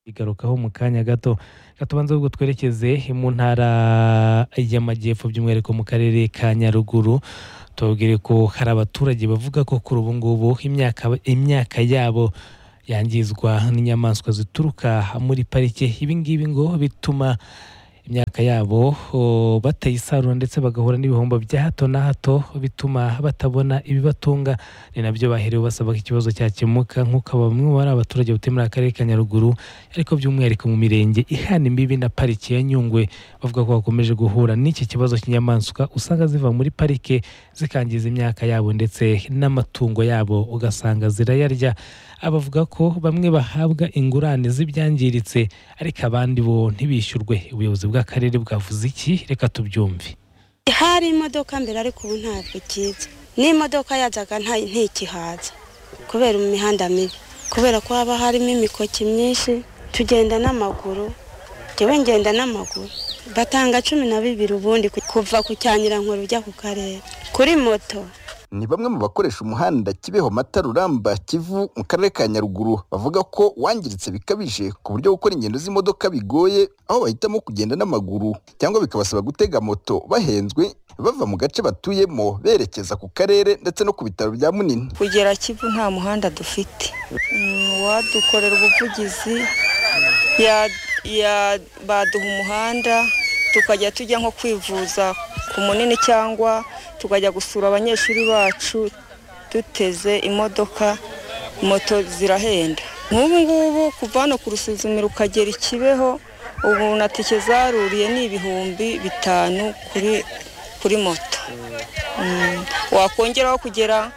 bigarukaho mu kanya gato reka tubanze ahubwo twerekeze mu ntara y'amajyepfo by'umwihariko mu karere ka nyaruguru tubabwire ko hari abaturage bavuga ko kuri ubu ngubu imyaka imyaka yabo yangizwa n'inyamaswa zituruka muri parike ibi ngibi ngo bituma imyaka yabo oh, batayisarura ndetse bagahura n'ibihombo bya hato na hato bituma batabona ibibatunga ni nabyo baherewe basaba ko ikibazo cyakemuka nk'uko bamwe mu bari abaturage batuye muri aka karere ka nyaruguru ariko by'umwihariko mu mirenge ihana imbibi na pariki ya nyungwe bavuga ko bakomeje guhura n'iki kibazo cy'inyamaswa usanga ziva muri parike zikangiza imyaka yabo ndetse n'amatungo yabo ugasanga zirayarya abavuga ko bamwe bahabwa ingurane z'ibyangiritse ariko abandi bo ntibishyurwe ubuyobozi bw'akarere bwavuze iki reka tubyumve hari imodoka mbere ariko ubu ntabwo ikiza n'imodoka yazaga nta- ntikihaza kubera imihanda mibi kubera ko haba harimo imikoki myinshi tugenda n'amaguru njyewe ngenda n'amaguru batanga cumi na bibiri ubundi ku- kuva ku cyanyirankuru ujya ku karere kuri moto ni bamwe mu bakoresha umuhanda kibeho mata ruramba kivu mu karere ka nyaruguru bavuga ko wangiritse bikabije ku buryo gukora ingendo z'imodoka bigoye aho bahitamo kugenda n'amaguru cyangwa bikabasaba gutega moto bahenzwe bava mu gace batuyemo berekeza ku karere ndetse no ku bitaro bya munini kugera kivu nta muhanda dufite Mm, uwadukorera ubuvugizi ya- ya- baduha umuhanda tukajya tujya nko kwivuza ku munini cyangwa tukajya gusura abanyeshuri bacu duteze imodoka moto zirahenda nk'ubu ngubu kuva hano ku rusuzumiro ukagera ikibeho ubu na tike zaruriye ni ibihumbi bitanu kuri kuri moto Mm, wakongeraho kugera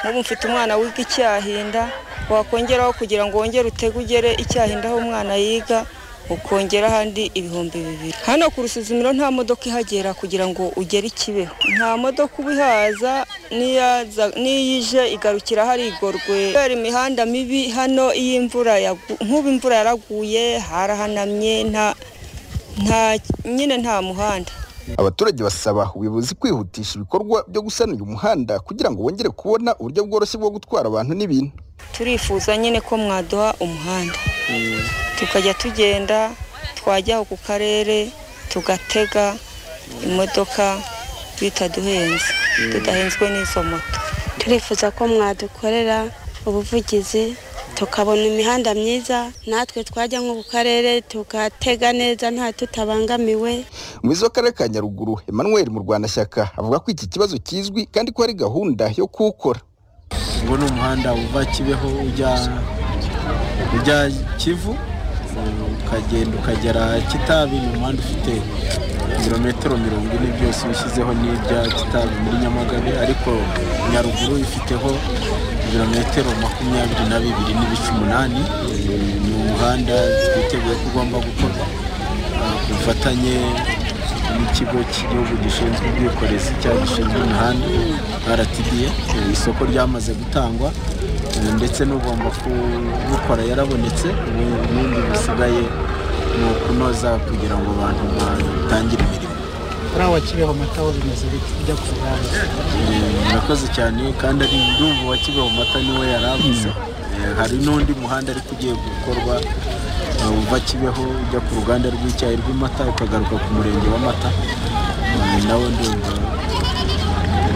nk'ubu mfite umwana wiga icyahinda wakongeraho kugira ngo wongere utege ugere icyahinda aho umwana yiga ukongera ahandi ibihumbi bibiri hano ku rusuzumiro nta modoka ihagera kugira ngo ugere ikibeho nta modoka uba ihaza n'iyaza- n'iyo ije igarukira harigorwe kubera imihanda mibi hano iyo imvura yagu- nk'ubu imvura yaraguye harahanamye nta nta nyine nta muhanda abaturage basaba ubuyobozi kwihutisha ibikorwa byo gusana uyu muhanda kugira ngo bongere kubona uburyo bworoshye bwo gutwara abantu n'ibintu turifuza nyine ko mwaduha umuhanda tukajya tugenda twajya aho ku karere tugatega imodoka bitaduhenze tudahenzwe n'izo moto turifuza ko mwadukorera ubuvugizi tukabona imihanda myiza natwe twajya nko ku karere tugatega neza nta tutabangamiwe umuyobozi w'akarere ka nyaruguru emmanuel murwanashyaka avuga ko iki kibazo kizwi kandi ko hari gahunda yo kuwukora uwo ni umuhanda uva kibeho ujya ujya kivu ukagenda ukagera kitabi ni umuhanda ufite ibirometero mirongo ine byose ushyizeho n'ibya kitabi muri nyamagabe ariko nyaruguru ifiteho ibirometero makumyabiri na bibiri n'ibice umunani ni umuhanda twiteguye ko ugomba gukorwa ah, ku bufatanye n'ikigo cy'igihugu gishinzwe ubwikorezi cyangwa gishinzwe imihanda rtda Eh, isoko ryamaze gutangwa eh, ndetse n'ugomba kubukora yarabonetse ubu ibindi bisigaye ni ukunoza kugira ngo abantu batangire imirimo kuriya wa kibeho amata aho bimeze bite ujya ku ruhande Eh, murakoze cyane kandi ari ndumva wa kibeho mata niwe yarabuze hari n'undi muhanda ariko ugiye gukorwa eh, uva kibeho ujya ku ruganda rw'icyayi rw'amata ukagaruka ku murenge w'amata Eh, nawe ndumva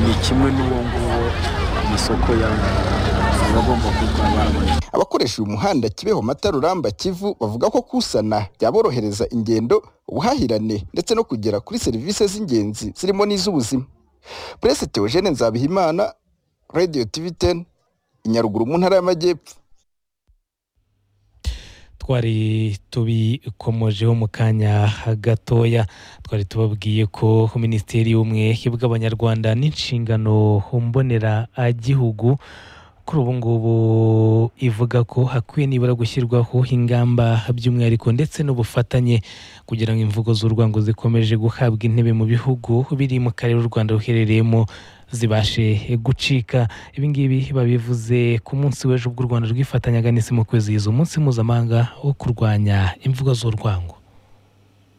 ni kimwe n'uwo nguwo amasoko yaba aba agomba kuba barabonetse abakoresha uyu muhanda kibeho mata ruramba kivu bavuga ko kusana byaborohereza ingendo ubuhahirane ndetse no kugera kuri serivisi z'ingenzi zirimo n'iz'ubuzima purese teogene nzabihimana radio tv 10 inyaruguru mu ntara y'amajyepfo twari tubikomojeho mu kanya gatoya twari tubabwiye ko minisiteri y'ubumwe bw'abanyarwanda n'inshingano mbonera gihugu kuri ubu ngubu ivuga ko hakwiye nibura gushyirwaho ingamba by'umwihariko ndetse n'ubufatanye kugira ngo imvugo z'urwango zikomeje guhabwa intebe mu bihugu biri mu karere u rwanda ruherereyemo zibashe gucika ibi ngibi babivuze ku munsi w'ejo ubwo u rwanda rwifatanyaga n'isi mu kwizihiza umunsi mpuzamahanga wo kurwanya imvugo z'urwango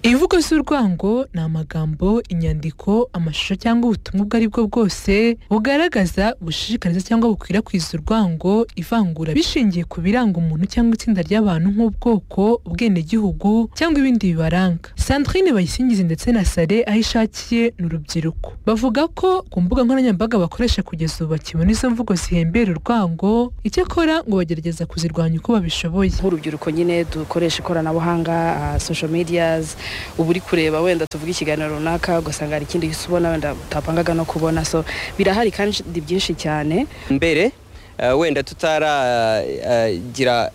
ibivugo by'urwango ni amagambo inyandiko amashusho cyangwa ubutumwa ubwo ari bwo bwose bugaragaza bushishikariza cyangwa bukwirakwiza urwango ivangura bishingiye ku biranga umuntu cyangwa itsinda ry'abantu nk'ubwoko ubwenegihugu cyangwa ibindi bibaranga sandrine bayisingize ndetse na sare aho ishakiye ni urubyiruko bavuga ko ku mbuga nkoranyambaga bakoresha kugeza ubu bakibona izo mvugo zihembera urwango icyakora ngo bagerageza kuzirwanya uko babishoboye nk'urubyiruko nyine dukoresha ikoranabuhanga ah, social medias uba uri kureba wenda tuvuga ikiganiro runaka ugasanga hari ikindi gisa ubona wenda utapangaga no kubona so birahari kandi byinshi cyane mbere eh, wenda tutaragira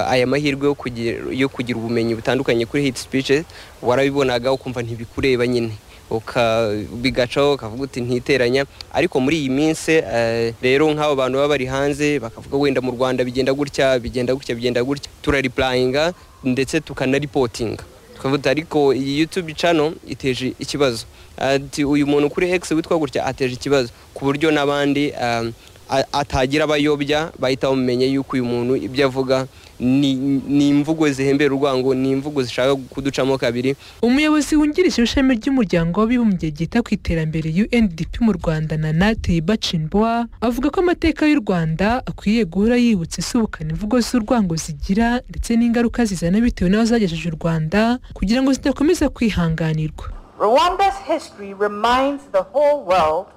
aya mahirwe yo kugira- yo kugira ubumenyi butandukanye kuri hate speeches warabibonaga ukumva ntibikureba nyine uka- bigacaho ukavuga uti ntiteranya ariko muri iyi minsi eh, rero nk'abo bantu baba bari hanze bakavuga wenda mu rwanda bigenda gutya bigenda gutya bigenda gutya turaripurayinga ndetse tukanaripotinga tukavuga ariko iyi youtube channel iteje ikibazo ati uyu muntu kuri x witwa gutya ateje ikibazo ku buryo n'abandi eh, a- atagira abayobya bahita bamumenya yuko uyu muntu ibyo avuga ni ni imvugo zihembera urwango ni imvugo zishaka kuducamo kabiri umuyobozi wungirije w'ishami ry'umuryango w'abibumbye ryita ku iterambere UNDP mu Rwanda Nana Teiba Chinbwa avuga ko amateka y'u Rwanda akwiye guhora yibutsa isubukana imvugo z'urwango zigira ndetse n'ingaruka zizana bitewe n'aho zagejeje u Rwanda kugira ngo zidakomeza kwihanganirwa Rwanda's history reminds the whole world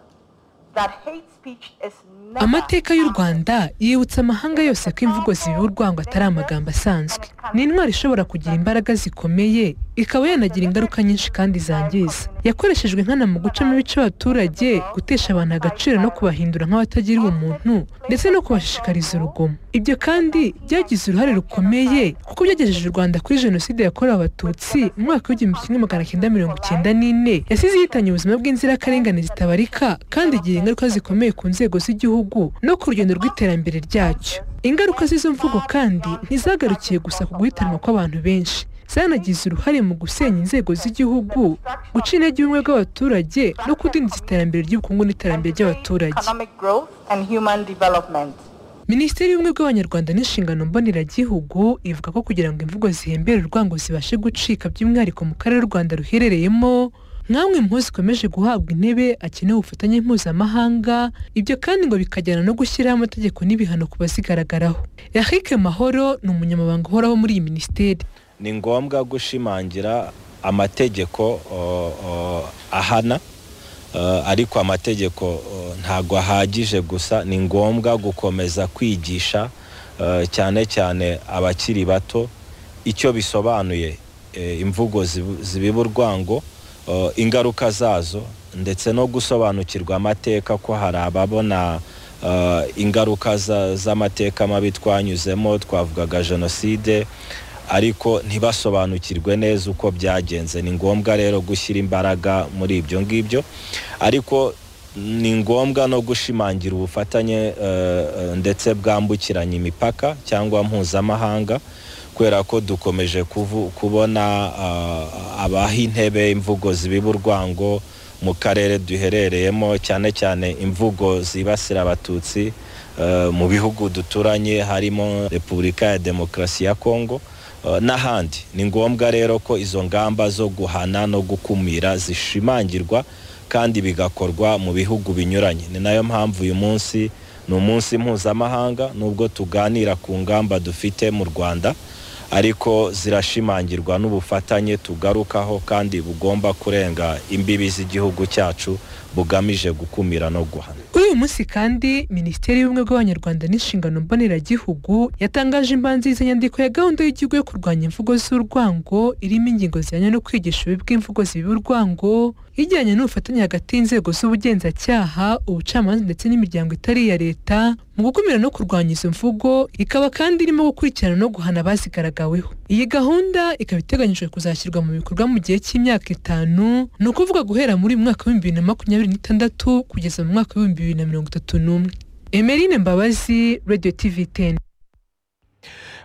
that hate speech is never amateka y'u rwanda yibutsa amahanga yose ko imvugo zibiba urwango atari amagambo asanzwe ni intwaro ishobora kugira imbaraga zikomeye ikaba yanagira ingaruka nyinshi kandi zangiza yakoreshejwe nkana mu gucamo ibice abaturage gutesha abantu agaciro no kubahindura nk'abatagira ubumuntu ndetse no kubashishikariza urugomo ibyo kandi byagize uruhare rukomeye kuko byagejeje u rwanda kuri jenoside yakorewe abatutsi mu mwaka w'igihumbi kimwe magana cyenda mirongo icyenda n'ine yasize yihitanye ubuzima bw'inzirakarengane zitabarika kandi igira ingaruka zikomeye ku nzego z'igihugu no ku rugendo rw'iterambere ryacyo ingaruka z'izo mvugo kandi ntizagarukiye gusa ku guhitanwa kw'abantu benshi zanagize uruhare mu gusenya inzego z'igihugu guca intege ubumwe bw'abaturage no kudindiza iterambere ry'ubukungu n'iterambere ry'abaturage economic growth and human development. minisiteri y'ubumwe bw'abanyarwanda n'inshingano mboneragihugu ivuga ko kugira ngo imvugo zihembere urwango zibashe gucika by'umwihariko mu karere u rwanda ruherereyemo nk'amwe mu ho zikomeje guhabwa intebe akenewe ubufatanye mpuzamahanga ibyo kandi ngo bikajyana no gushyiraho amategeko n'ibihano ku bazigaragaraho eric mahoro ni umunyamabanga uhoraho muri iyi minisiteri ni ngombwa gushimangira amategeko o- o, ahana eh, ariko amategeko o, ntago ahagije gusa ni ngombwa gukomeza kwigisha eh, cyane cyane abakiri bato icyo bisobanuye eh, imvugo zibu- zibiba urwango eh, ingaruka zazo ndetse no gusobanukirwa amateka ko hari ababona eh, ingaruka za- z'amateka mabi twanyuzemo twavugaga jenoside ariko ntibasobanukirwe neza uko byagenze ni ngombwa rero gushyira imbaraga muri ibyo ngibyo ariko ni ngombwa no gushimangira ubufatanye eh, eh, ndetse bwambukiranya imipaka cyangwa mpuzamahanga kubera ko dukomeje kuvu- kubona ah, abaha intebe imvugo zibiba urwango mu karere duherereyemo cyane cyane imvugo zibasira abatutsi eh, mu bihugu duturanye harimo repubulika ya demokarasi ya kongo eh, n'ahandi ni ngombwa rero ko izo ngamba zo guhana no gukumira zishimangirwa kandi bigakorwa mu bihugu binyuranye ni nayo mpamvu uyu munsi ni umunsi mpuzamahanga nubwo tuganira ku ngamba dufite mu rwanda ariko zirashimangirwa n'ubufatanye tugarukaho kandi bugomba kurenga imbibi z'igihugu cyacu bugamije gukumira no guhana kuri uyu munsi kandi minisiteri y'ubumwe bw'abanyarwanda n'inshingano mboneragihugu yatangaje imbanziriza nyandiko ya gahunda y'igihugu yo kurwanya imvugo z'urwango irimo ingingo zijyanye no kwigisha ububi bw'imvugo zibiba urwango ijyanye n'ubufatanye hagati y'inzego z'ubugenzacyaha ubucamanza ndetse n'imiryango itari iya leta mu gukumira no kurwanya izo mvugo ikaba kandi irimo gukurikirana no guhana abazigaragaweho iyi gahunda ikaba iteganyijwe kuzashyirwa mu bikorwa mu gihe cy'imyaka itanu ni ukuvuga guhera muri uyu mwaka w'ibihumbi bibiri na makumyabiri n'itandatu kugeza mu mwaka w'ibihumbi bibiri na mirongo itatu n'umwe emerine mbabazi radio tv ten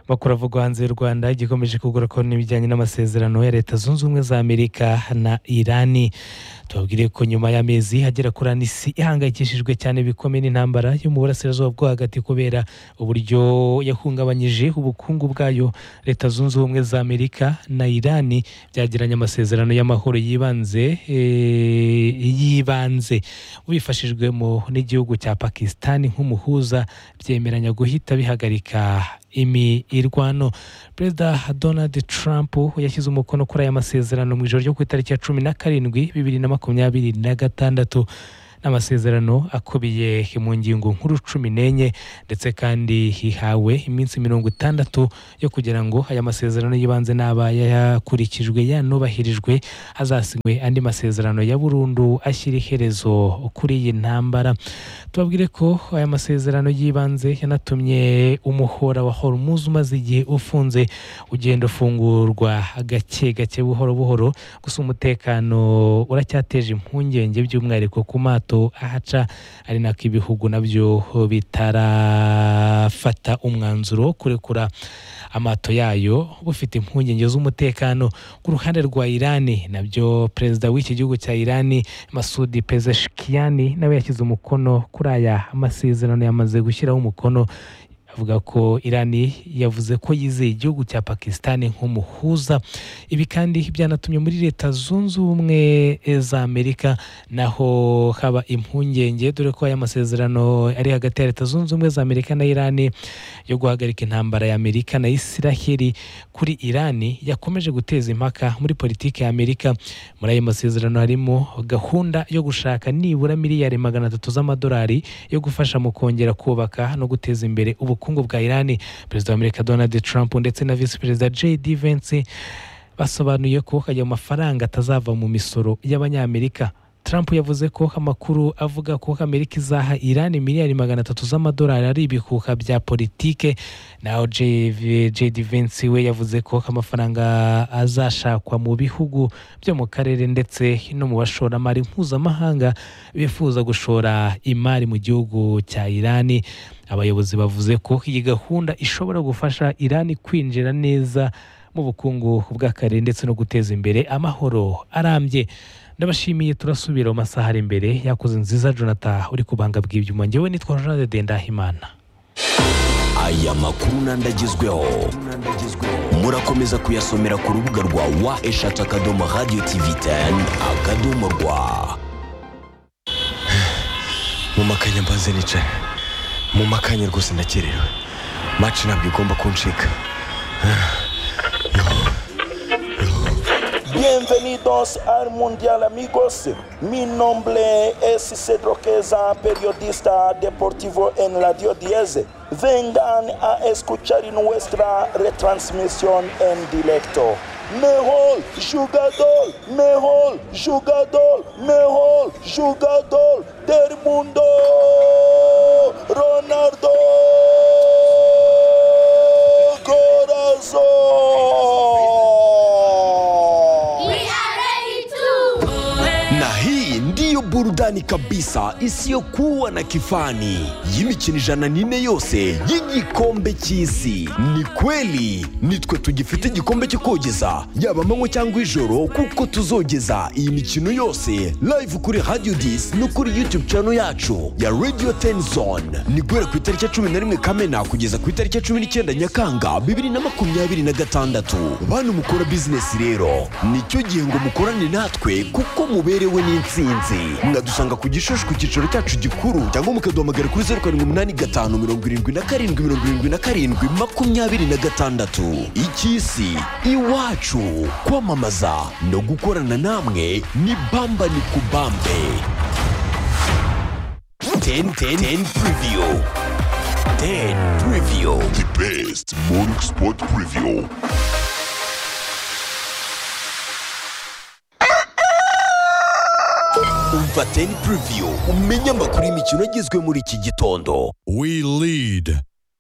makuru avugwa hanze y'u rwanda gikomeje kugarukaho n'ibijyanye n'amasezerano ya leta zunze ubumwe za amerika na irani tubabwire ko nyuma y'amezi agera kuri ane isi ihangayikishijwe cyane bikomeye n'intambara yo mu burasirazuba bwo hagati kubera uburyo yahungabanyije ubukungu bwayo leta zunze ubumwe za amerika na irani byagiranye amasezerano y'amahoro yibanze eh, yibanze bifashijwemo n'igihugu cya pakisitani nk'umuhuza byemeranya guhita bihagarika imirwano perezida donald trump yashyize umukono kuri aya masezerano mu ijoro ryo ku itariki ya cumi na karindwi bibiri na makumyabiri na gatandatu n'amasezerano akubiye mu ngingo nkuru cumi n'enye ndetse kandi hihawe iminsi mirongo itandatu yo kugira ngo aya masezerano y'ibanze n'aba yakurikijwe yanubahirijwe hazasinywe andi masezerano ya burundu ashyira iherezo kuri iyi ntambara tubabwire ko aya masezerano y'ibanze yanatumye umuhora wa hormuz umaze igihe ufunze ugenda ufungurwa gake gake buhoro buhoro gusa umutekano uracyateje impungenge by'umwihariko ku mato ahaca ari nako ibihugu nabyo bitarafata umwanzuro wo kurekura amato yayo bufite impungenge z'umutekano ku ruhande rwa irani nabyo perezida w'iki gihugu cya irani masudi pezeshikiyani nawe yashyize umukono kuri aya masezerano yamaze gushyiraho umukono avuga ko irani yavuze ko yizeye igihugu cya pakisitani nk'umuhuza ibi kandi byanatumye muri leta zunze ubumwe za amerika naho haba impungenge dore ko aya masezerano ari hagati ya leta zunze ubumwe za amerika na irani yo guhagarika intambara ya amerika na isiraheli kuri irani yakomeje guteza impaka muri politiki ya amerika muri ayo masezerano harimo gahunda yo gushaka nibura miliyari magana atatu z'amadolari yo gufasha mu kongera kubaka no guteza imbere ubukungu ubukungu bwa irani perezida wa amerika donald trump ndetse na visi perezida jd vence basobanuye ko ayo mafaranga atazava mu misoro y'abanyamerika trump yavuze ko amakuru avuga ko amerika izaha irani miliyari magana atatu z'amadolari ari ibihuha bya politike naho jd vence we yavuze ko amafaranga azashakwa mu bihugu byo mu karere ndetse no mu bashoramari mpuzamahanga bifuza gushora imari mu gihugu cya irani abayobozi bavuze ko iyi gahunda ishobora gufasha irani kwinjira neza mu bukungu bw'akarere ndetse no guteza imbere amahoro arambye ndabashimiye turasubira mu masaha ari imbere yakoze nziza jonathan uri kubanga bw'ibyuma ngewe nitwa jonathan dendahimana aya makuru n'andagezweho murakomeza kuyasomera ku rubuga rwa wa eshatu akadomo radiyo tivi teni akadomo rwa mu makanya mbanze nicaye mu makanya rwose ndakerewe maci ntabwo igomba kuncika Bienvenidos al Mundial amigos. Mi nombre es Cedro Queza, periodista deportivo en Radio 10. Vengan a escuchar nuestra retransmisión en directo. Mejor jugador, mejor jugador, mejor jugador del mundo, Ronaldo Corazón. na hii ndiyo burudani kabisa isiyokuwa na kifani y'imikino ijana n'ine yose y'igikombe cy'isi ni kweli nitwe tugifite igikombe cyo kogeza yaba amanywa cyangwa ijoro kuko tuzogeza iyi mikino yose live kuri radio dis no kuri youtube channel yacu ya radio tenzone ni guhera ku itariki ya cumi na rimwe kamena kugeza ku itariki ya cumi n'icyenda nyakanga bibiri na makumyabiri na gatandatu bantu mukora bizinesi rero nicyo gihe ngo mukorane natwe kuko muberewe n'insinzi mwadusanga ku gishushu ku cyicaro cyacu gikuru cyangwa mukaduhamagara kuri zeru karindwi umunani gatanu mirongo irindwi na karindwi mirongo irindwi na karindwi makumyabiri na gatandatu icy'isi iwacu kwamamaza no gukorana namwe ni bamba ni kubambe 10 10 10 preview 10 preview the best morning sport preview umva 10 preview umenye amakuru y'imikino agezwe muri iki gitondo We lead,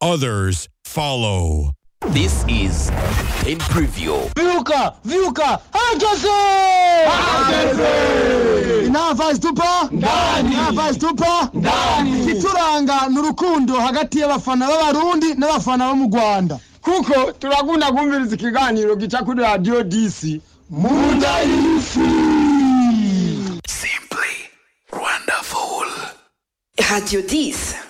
others follow. This is 10 preview. Vyuka! Vyuka! Herkese! Inava zitupa ndani inava zitupa ndani ikituranga ni urukundo hagati y'abafana b'abarundi n'abafana bo mu Rwanda kuko turakunda kumviriza ikiganiro gica kuri radio DC munda y'isi Radio 10